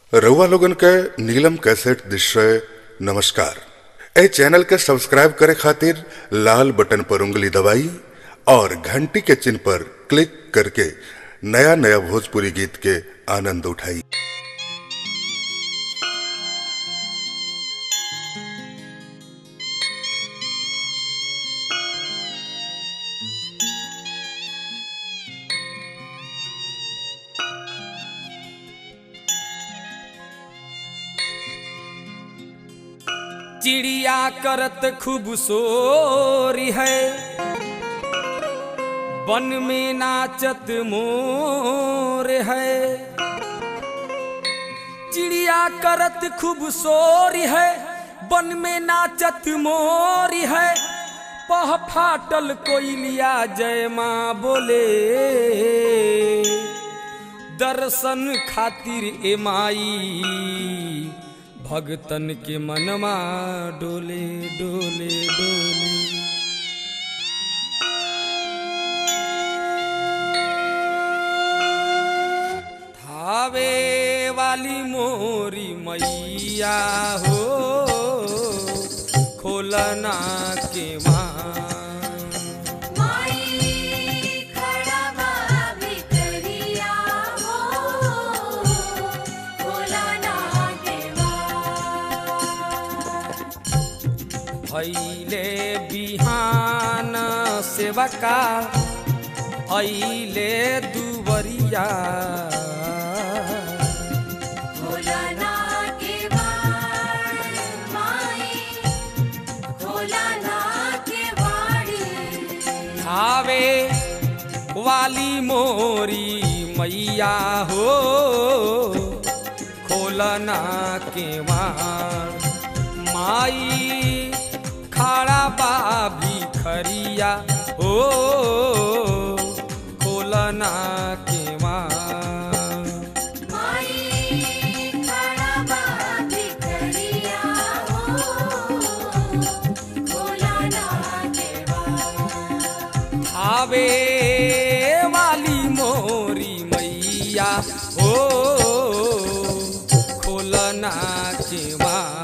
रउआ लोगन के नीलम कैसेट दृश्य नमस्कार ए चैनल के सब्सक्राइब करे खातिर लाल बटन पर उंगली दबाई और घंटी के चिन्ह पर क्लिक करके नया नया भोजपुरी गीत के आनंद उठाई चिड़िया करत खूब सोरी है वन में नाचत मोर है चिड़िया करत खूब सोरी है वन में नाचत मोर है पह फाटल कोयलिया जय माँ बोले दर्शन खातिर ए माई भगतन के मनमा डोले डोले डोले थावे वाली मोरी मैया हो खोलना के माँ माई खड़ा बा भितरिया हो भोला ना देवा भैले बिहान सेवका ऐले दुबरिया भोला ना देवा माई भोला ना देवाड़ी आवे वाली मोरी मैया हो खोलना के वार माई खाड़ा बा भिखरिया हो खोलना के वार माई खड़ा बा भितरिया हो भोला ना देवा आवे वाली मोरी मैया हो खोलना के वार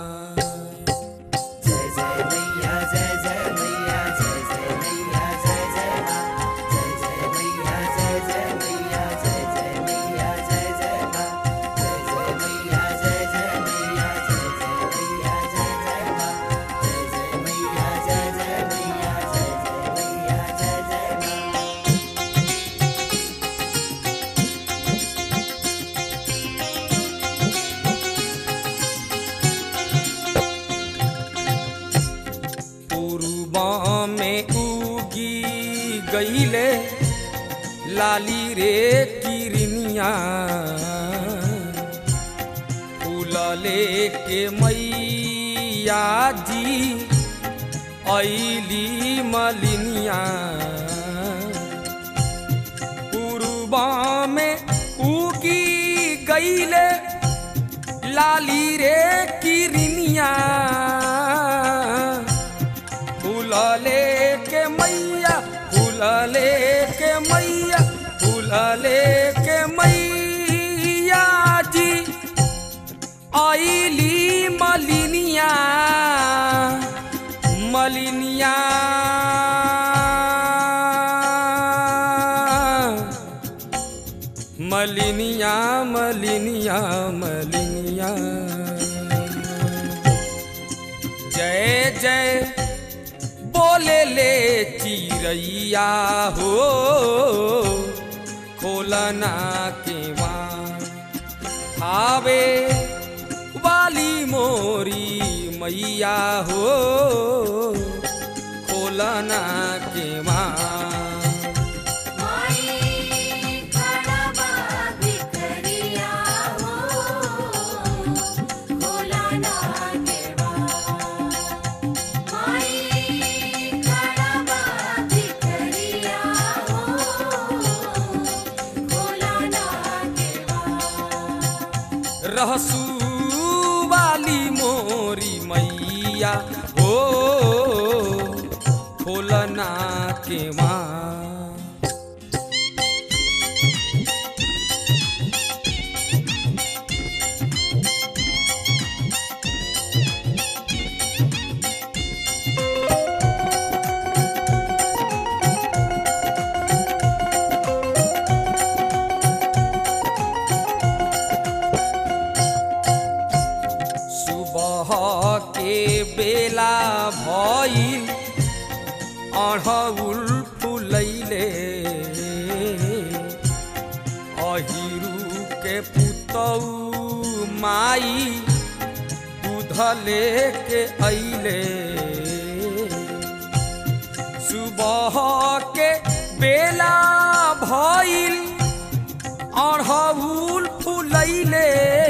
पूर्वा में उगी गईले लाली रे किरनिया फूल लेके मैया जी ऐली मलिनिया पूर्वा में उगी गईले लाली रे किरनिया फूल लेके मैया फूल लेके मैया फूल लेके मैया जी आईली मलिनिया मलिनिया मलिनिया मलिनिया मलिनिया जय जय बोले ले चिरैया हो खोलना के आवे वाली मोरी मैया हो खोलना के माई खड़ा बा भितरिया हो भोला ना देवा माई खड़ा बा भितरिया हो भोला ना देवा रहसू वाली मोरी मैया हो खोलना के माँ भइल अढ़उल फुलैले अहिरू के पुतौ माई दूध लेके अइले सुबह के बेला भइल अढ़उल फुलैले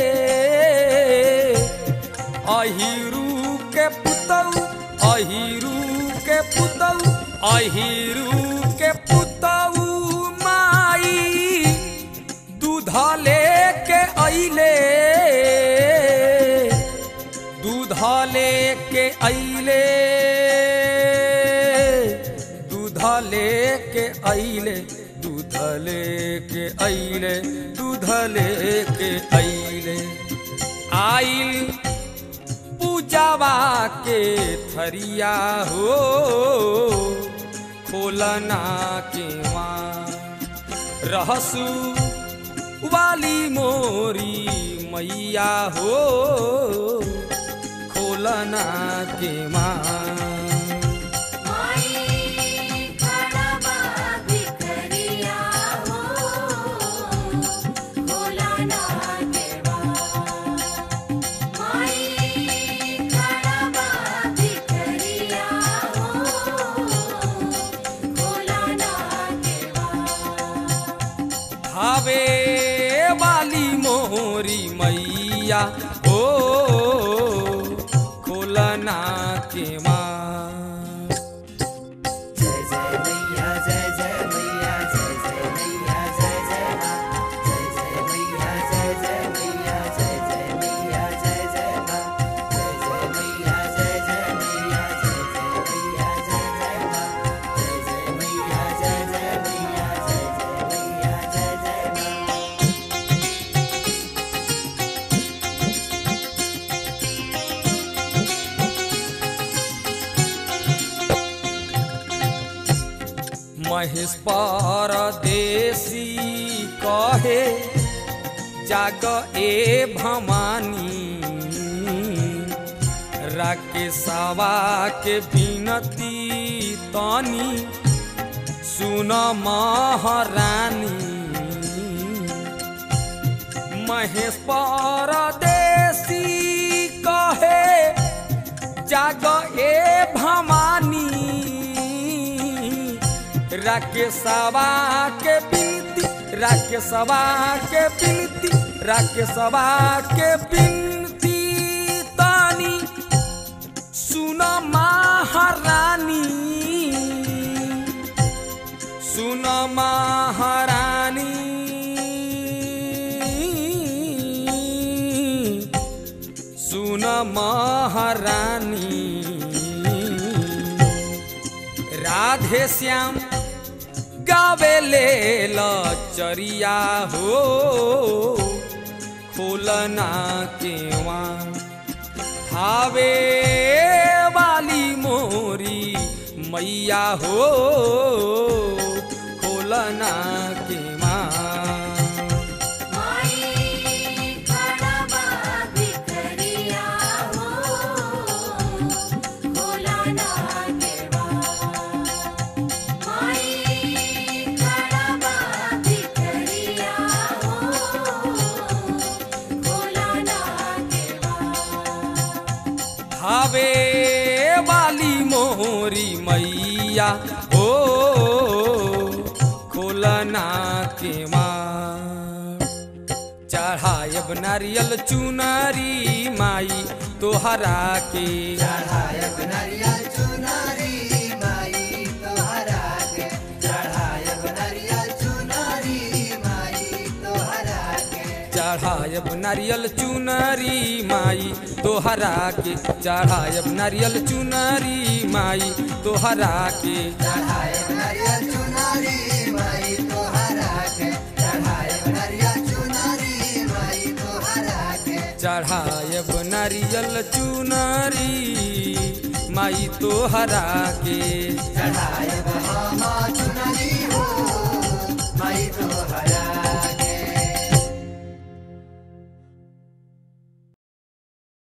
अहिरू के पुतौ अहिरू के पुतौ अहिरू के पुतौ माई दूध लेके अइले दूध लेके अइले दूध लेके अइले दूध लेके अइले दूध लेके अइले आइल पूजावा के थरिया हो खोलना के वहाँ रहसु वाली मोरी मैया हो खोलना के माँ माई खड़बा भिखरिया हो खोला ना देवा माई खड़बा भिखरिया हो खोला ना देवा भावे वाली मोरी मैया हो खोलना के माँ महेश परदेसी कहे जाग ए भवानी राकेशवा के बिनती तनी सुन महारानी महेश परदेसी कहे जाग ए भवानी राकेशवा के बिनती राकेशवा के बिनती राकेशवा के बिनती तानी सुन महारानी सुन महारानी सुन महारानी राधे श्याम गावे ले लचरिया हो खोलना केवा थावे वाली मोरी मैया हो खोलना केवा माई खड़बा भिखरिया हो खोला ना देवा माई खड़बा भिखरिया हो खोला ना देवा भावे वाली मोरी मैया हो खोलना के माँ चढ़ायब नारियल चुनरी माई तोहरा के चढ़ायब नारियल चुनरी माई तोहरा के चढ़ायब नारियल चुनरी माई तोहरा के चढ़ायब नारियल चुनरी माई तोहरा के